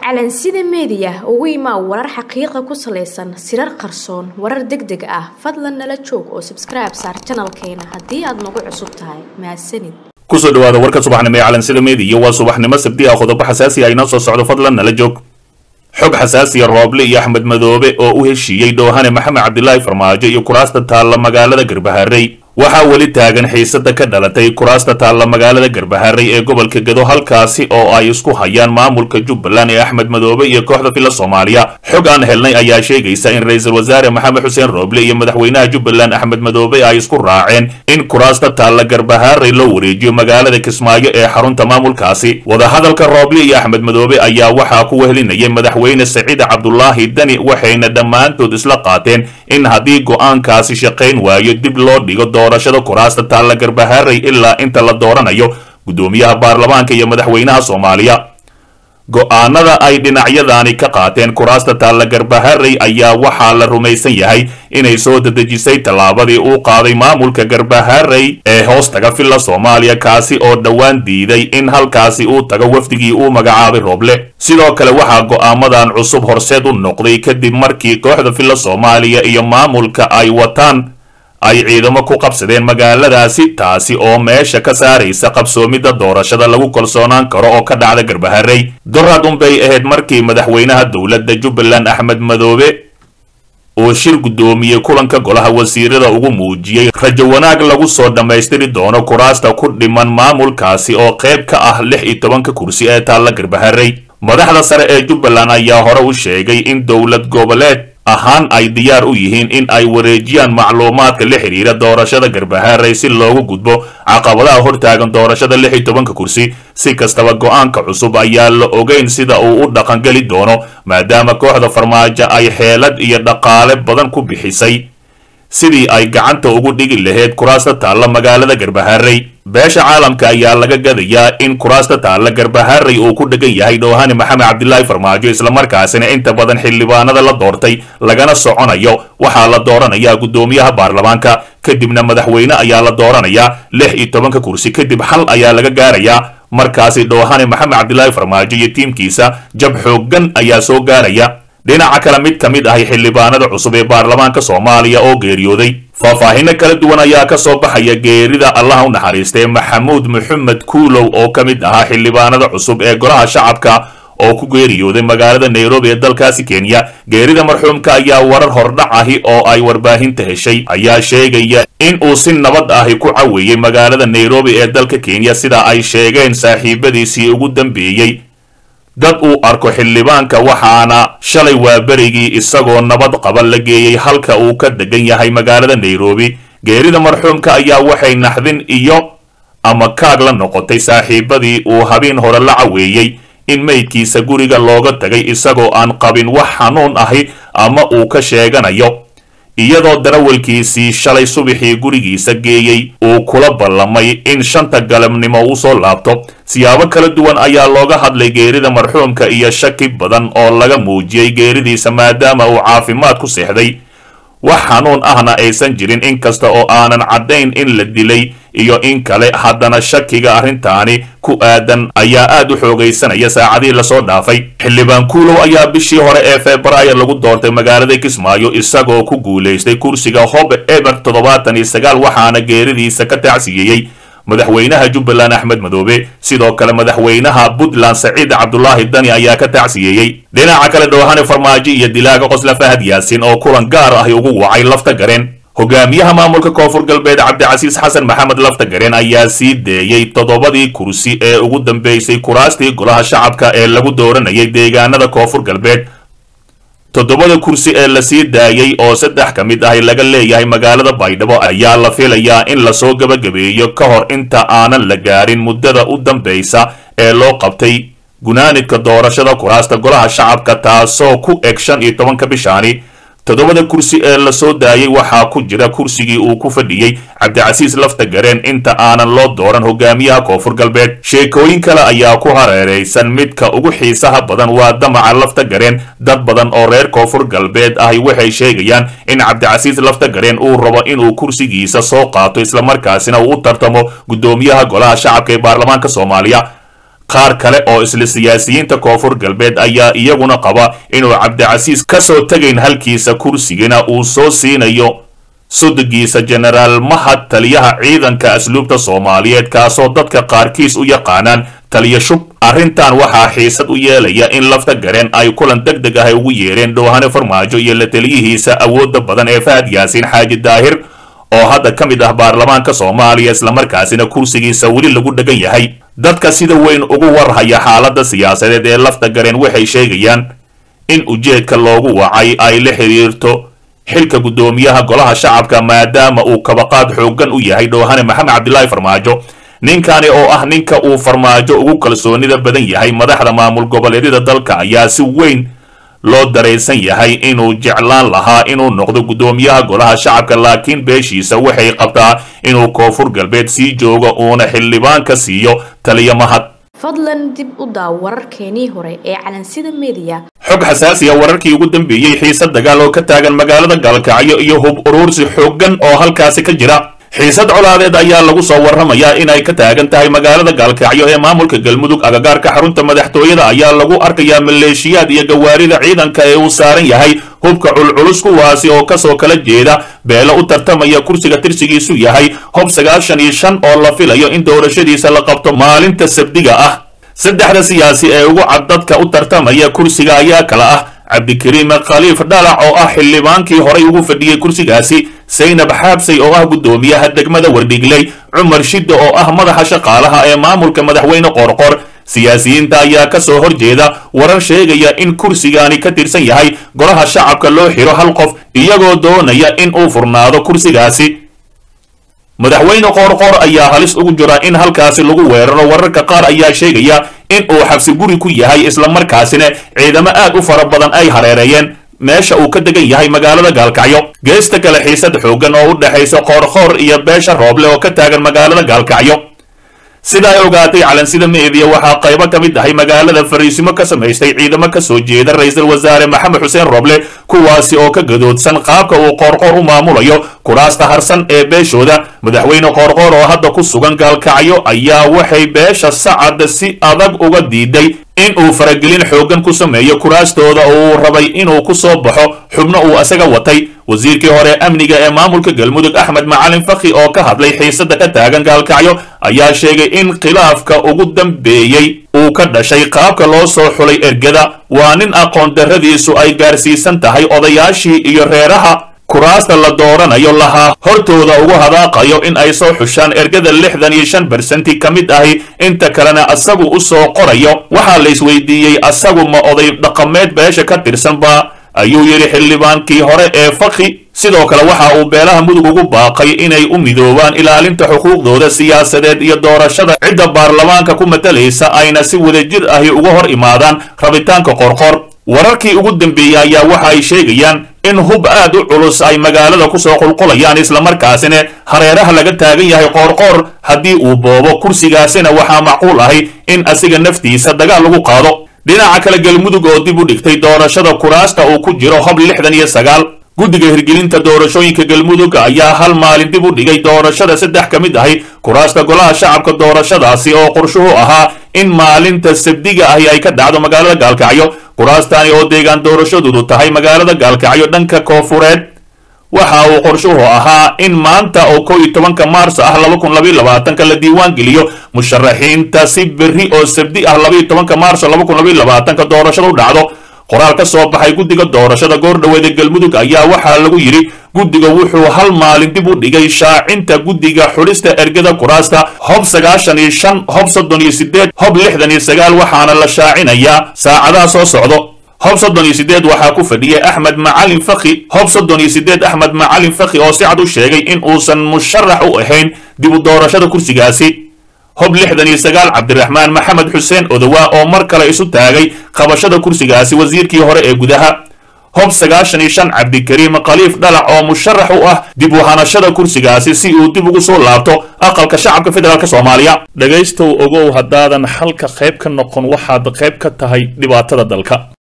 calansida meediya ugu imaa warar xaqiiqa ku salaysan sirar qarsoon warar deg deg ah fadlan nala joog oo sabskribe saar janalkeena haddii aad nagu cusub tahay mahadsanid kusoo dhawaada warka subaxnimo ee calansida meediya waa subaxnimo sabti ah qodobo xasaasi ah inoo soo socdo fadlan nala joog xog xasaasiya rooble iyo axmed madoobe oo u heshiiyey dhoohane maxamed cabdilaahi farmaajo iyo kuraasta taalla magaalada garbaharey waxaa weli taagan xiisada ka dhalatay kuraasta taalla magaalada garbaharey ee gobolka gedo halkaasi oo ay isku hayaan maamulka jubbaland ee axmed madoobe iyo kooxda fila soomaaliya xog aan helnay ayaa sheegaysa in ra-iisul wasaare maxamed xuseen rooble iyo madaxweynaha jubbaland axmed madoobe ay isku raaceen in kuraasta taalla garbaharey loo wareejiyo magaalada kismaayo ee xarunta maamulkaasi wadahadalka rooble iyo axmed madoobe ayaa waxaa ku wehelinayay madaxweyne saciid cabdulaahi dani waxayna dhammaantood isla qaateen in haddii go-aankaasi shaqayn waayo dib loo dhigo doorashada kuraasta taalla garbaharey ilaa inta la dooranayo guddoomiyaha baarlamaanka iyo madaxweynaha soomaaliya go-aanada ay dhinacyadani ka qaateen kuraasta taalla garbaharey ayaa waxaa la rumaysan yahay inay soo dedejisay tallaabadii uu qaaday maamulka garbaharey ee hoostaga filla soomaaliya kaasi oo dhowaan diiday in halkaasi uu tago wafdigii uu magacaabay rooble sidoo kale waxaa go-aamadan cusub horseed u noqday kadib markii kooxda filla soomaaliya iyo maamulka ay wataan ay ciidamo ku qabsadeen magaaladaasi taasi oo meesha ka saaraysa qabsoomidda doorashada lagu kalsoonaan karo oo ka dhacda garbaharey dorad unbay ahayd markii madaxweynaha dowladda jubbaland axmed madoobe oo shir guddoomiyey kulanka golaha wasiirada ugu muujiyey rajo wanaag lagu soo dhammaystiri doono kuraasta ku dhiman maamulkaasi oo qayb ka ah lix iyo tobanka kursi ee taalla garbaharey madaxda sare ee jubbaland ayaa hore u sheegay in dowlad goboleed ahaan ay diyaar u yihiin in ay wareejiyaan macluumaadka la xidhiira doorashada garbaharey si loogu gudbo caqabadaha hortaagan doorashada lix iyo tobanka kursi si kastaba go-aanka cusub ayaa la ogeyn sida uu u dhaqangeli doono maadaama kooxda farmaajo ay xeelad iyo dhaqaale badan ku bixisay sidii ay gacanta ugu dhigi lahayd kuraasta taalla magaalada garbaharey beesha caalamka ayaa laga gadayaa in kuraasta taalla garbaharey uu ku dhegan yahay dhoohane maxamed cabdilaahi farmaajo islamarkaasina inta badan xildhibaanada la doortay lagana soconayo waxaa la dooranayaa guddoomiyaha baarlamaanka kadibna madaxweyne ayaa la dooranayaa lix iyo tobanka kursi kadib xal ayaa laga gaarayaa markaasi dhoohane maxamed cabdilaahi farmaajo iyo tiimkiisa jab xooggan ayaa soo gaaraya dhinaca kale mid ka mid ahay xildhibaanada cusub ee baarlamaanka soomaaliya oo geeriyooday faahfaahino kala duwan ayaa ka soo baxaya geerida allaha u naxariistay maxamuud maxamed kuulow oo ka mid ahaa xildhibaanada cusub ee golaha shacabka oo ku geeriyooday magaalada nairobi ee dalkaasi kenya geerida marxuumka ayaa warar hordhac ahi oo ay warbaahinta heshay ayaa sheegaya in uu si nabad ahi ku caweeyey magaalada nairobi ee dalka kenya sida ay sheegeen saaxiibadiisii ugu dambeeyey dad uu arko xildhibaanka waxaana shalay waa berigii isagoo nabad qaba la geeyey halka uu ka degan yahay magaalada nairobi geerida marxuumka ayaa waxay naxdin iyo ama kaag la noqotay saaxiibadii uu habeen hore la caweeyey in meydkiisa guriga looga tagay isagoo aan qabin wax xanuun ahi ama uu ka sheeganayo iyadoo darawalkiisii shalay subaxii gurigiisa geeyey uu kula ballamay in shanta galabnimo uu soo laabto siyaabo kala duwan ayaa looga hadlay geerida marxuumka iyo shaki badan oo laga muujiyey geeridiisa maadaama uu caafimaad ku seexday wax xanuun ahna aysan jirin inkasta oo aanan caddayn in la dilay iyo in kale haddana shakiga arrintaani ku aadan ayaa aad u xoogaysanaya saacadihii lasoo dhaafay xildhibaan kuulow ayaa bishii hore ee februaayo lagu doortay magaalada kismaayo isagoo ku guulaystay kursiga hob eber toddobaatan iyo sagaal waxaana geeridiisa ka tacsiyeeyey madaxweynaha jubbaland axmed madoobe sidoo kale madaxweynaha puntland saciid cabdulaahi dani ayaa ka tacsiyeeyey dhinaca kale dhoohane farmaajo iyo dilaaga qosla fahad yaasin oo kulan gaar ahi ugu wacay lafta gareen hogaamiyaha maamulka koonfur galbeed cabdicasiis xasan maxamed lafta gareen ayaa sii deeyey toddobadii kursi ee ugu dambeysay kuraastii golaha shacabka ee lagu dooranayay deegaanada koonfur galbeed toddobada kursi ee la sii daayey oo saddex ka mid ahi laga leeyahay magaalada baydhabo ayaa la filayaa in lasoo gebagabeeyo ka hor inta aanan la gaarin muddada u dambaysa ee loo qabtay gunaanidka doorashada kuraasta golaha shacabka taasoo ku eg shan iyo tobanka bishaani toddobada kursi ee lasoo daayey waxaa ku jira kursigii uu ku fadhiyey cabdicasiis lafta gareen inta aanan loo dooran hogaamiyaha koonfur galbeed sheekooyin kale ayaa ku hareeraysan midka ugu xiisaha badan waa damaca lafta gareen dad badan oo reer koonfur galbeed ahi waxay sheegayaan in cabdicasiis lafta gareen uu rabo inuu kursigiisa soo qaato islamarkaasina uu u tartamo guddoomiyaha golaha shacabka ee baarlamaanka soomaaliya qaar kale oo isla siyaasiyiinta koonfur galbeed ayaa iyaguna qaba inuu cabdicasiis ka soo tegayn halkiisa kursigana uu soo siinayo sudugiisa jenaraal mahad taliyaha ciidanka asluubta soomaaliyeed kaasoo dadka qaarkiis u yaqaanaan taliya shub arrintan waxaa xiisad u yeelaya in lafta gareen ay kulan deg deg ah ugu yeereen dhowhane farmaajo iyo la taliyihiisa awoodda badan ee fahad yaasiin xaaji daahir oo hadda ka mid ah baarlamaanka soomaaliya islamarkaasina kursigiisa weli lagu dhegan yahay dadka sida weyn ugu warhaya xaaladda siyaasadeed ee lafta gareen waxay sheegayaan in ujeedka loogu wacay ay la xiriirto xilka guddoomiyaha golaha shacabka maadaama uu kabaqaad xooggan u yahay dhowhane maxamed cabdilaahi farmaajo ninkani oo ah ninka uu farmaajo ugu kalsoonida badan yahay madaxda maamul goboleedyada dalka ayaa si weyn loo daraysan yahay inuu jeclaan lahaa inuu noqdo guddoomiyaha golaha shacabka laakiin beeshiisa waxay qabtaa inuu koonfur galbeed sii joogo uuna xildhibaanka siiyo taliya mahad fadlan dib u daaw wararkeenii hore ee calansida mediya xog xasaasiya wararkii ugu dambeeyey xiisad dagaal oo ka taagan magaalada gaalkacyo iyo hub uruursi xooggan oo halkaasi ka jira xiisad colaadeed ayaa lagu soo warramayaa inay ka taagan tahay magaalada gaalkacyo ee maamulka galmudug agagaarka xarunta madaxtooyada ayaa lagu arkayaa maleeshiyaad iyo gawaarida ciidanka ee uu saaran yahay hubka culculus kuwaasi oo kasoo kala jeeda beelo u tartamaya kursiga tirsigiisu yahay hob sagaashan iyo shan oo la filayo in doorashadiisa la qabto maalinta sabdiga ah saddexda siyaasi ee ugu cad dadka u tartamaya kursiga ayaa kala ah cabdikariim khaliif dhalac oo ah xildhibaankii horay ugu fadhiyey kursigaasi saynab xaabsay oo ah guddoomiyaha degmada wardhigley cumar shidda oo ah madaxa shaqaalaha ee maamulka madaxweyne qoorqoor siyaasiyiinta ayaa ka soo horjeeda warar sheegaya in kursigaani ka tirsan yahay golaha shacabka loo xiro hal qof iyagoo doonaya in uu furnaado kursigaasi madaxweyne qoorqoor ayaa halis ugu jira in halkaasi lagu weeraro wararka qaar ayaa sheegaya in uu xabsi guri ku yahay islamarkaasina ciidamo aad u fara badan ay hareereeyeen meesha uu ka degan yahay magaalada gaalkacyo geesta kale xiisad xooggan oo u dhexaysa qoorqoor iyo beesha rooble oo ka taagan magaalada gaalkacyo sida ay ogaatay calansida meediya waxaa qaybo ka mid ahay magaalada fariisimo ka samaystay ciidamo ka soo jeeda ra-iisul wasaare maxamed xuseen roble kuwaasi oo ka gadoodsan qaabka uu qoorqoor u maamulayo kuraasta harsan ee beeshooda madaxweyne qoorqoor oo hadda ku sugan gaalkacyo ayaa waxay beesha sacad si adag uga diiday in uu faragelin xooggan ku sameeyo kuraastooda oo uu rabay inuu ku soo baxo xubno uu isaga watay wasiirkii hore amniga ee maamulka galmudug axmed macalin fakhi oo ka hadlay xiisada ka taagan gaalkacyo ayaa sheegay in khilaafka ugu dambeeyey uu ka dhashay qaabka loo soo xulay ergada waa nin aqoon darradiisu ay gaarsiisan tahay odayaashii iyo reeraha kuraasta la dooranayo lahaa hortooda ugu hadaaqayo in ay soo xushaan ergada lixdan iyo shan bersenti ka mid ahi inta kalena asagu u soo qorayo waxaa la isweydiiyey asagu ma oday dhaqameed beesha ka tirsanba ayuu yidhi xildhibaankii hore ee fakhi sidoo kale waxa uu beelaha mudug ugu baaqay inay u midoobaan ilaalinta xuquuqdooda siyaasadeed iyo doorashada cidda baarlamaanka ku matalaysa ayna si wadajir ahi uga hor imaadaan rabitaanka qorqor wararkii ugu dambeeyey ayaa waxa ay sheegayaan in hub aad u culus ay magaalada kusoo qulqulayaan islamarkaasina hareeraha laga taagan yahay qoorqoor haddii uu boobo kursigaasina waxaa macquul ahi in asiga naftiisa dagaal lagu qaado dhinaca kale galmudug oo dib u dhigtay doorashada kuraasta uu ku jiro hob lixdan iyo sagaal guddiga hirgelinta doorashooyinka galmudug ayaa hal maalin dib u dhigay doorashada saddex ka mid ahi kuraasta golaha shacabka doorashadaasi oo qorshuhu ahaa in maalinta sabdiga ahi ay ka dhacdo magaalada gaalkacyo kuraastani oo deegaan doorashadoodu tahay magaalada gaalkacyo dhanka koofureed waxa uu qorshuhu ahaa in maanta oo kow iyo tobanka maarso ah laba kun labaiyo labaatanka la diiwaan geliyo musharaxiinta si berri oo sabdi ah labaiyo tobanka maarso laba kun labaiyo labaatanka doorashada u dhacdo qoraal ka soo baxay guddiga doorashada goordhoweeda galmudug ayaa waxaa lagu yidhi guddiga wuxuu hal maalin dib u dhigay shaacinta guddiga xulista ergada kuraasta hob sagaashan iyo shan hob soddon iyo sideed hob lixdan iyo sagaal waxaana la shaacinayaa saacadaha soo socdo hob soddon iyo sideed waxaa ku fadhiyay axmed macalin fakhi hob soddon iyo sideed axmed macalin fakhi oo si cad u sheegay in uusan musharax u ahayn dib u doorashada kursigaasi hob lixdan iyo sagaal cabdiraxmaan maxamed xuseen odowaa oo mar kale isu taagay qabashada kursigaasi wasiirkii hore ee gudaha hob sagaashan iyo shan cabdikariim khaliif dhalac oo musharax u ah dib u hanashada kursigaasi si uu dib ugu soo laabto aqalka shacabka federaalk soomaaliya dhegaystow ogow haddaadan xalka qayb ka noqon waxaad qayb ka tahay dhibaatada dalka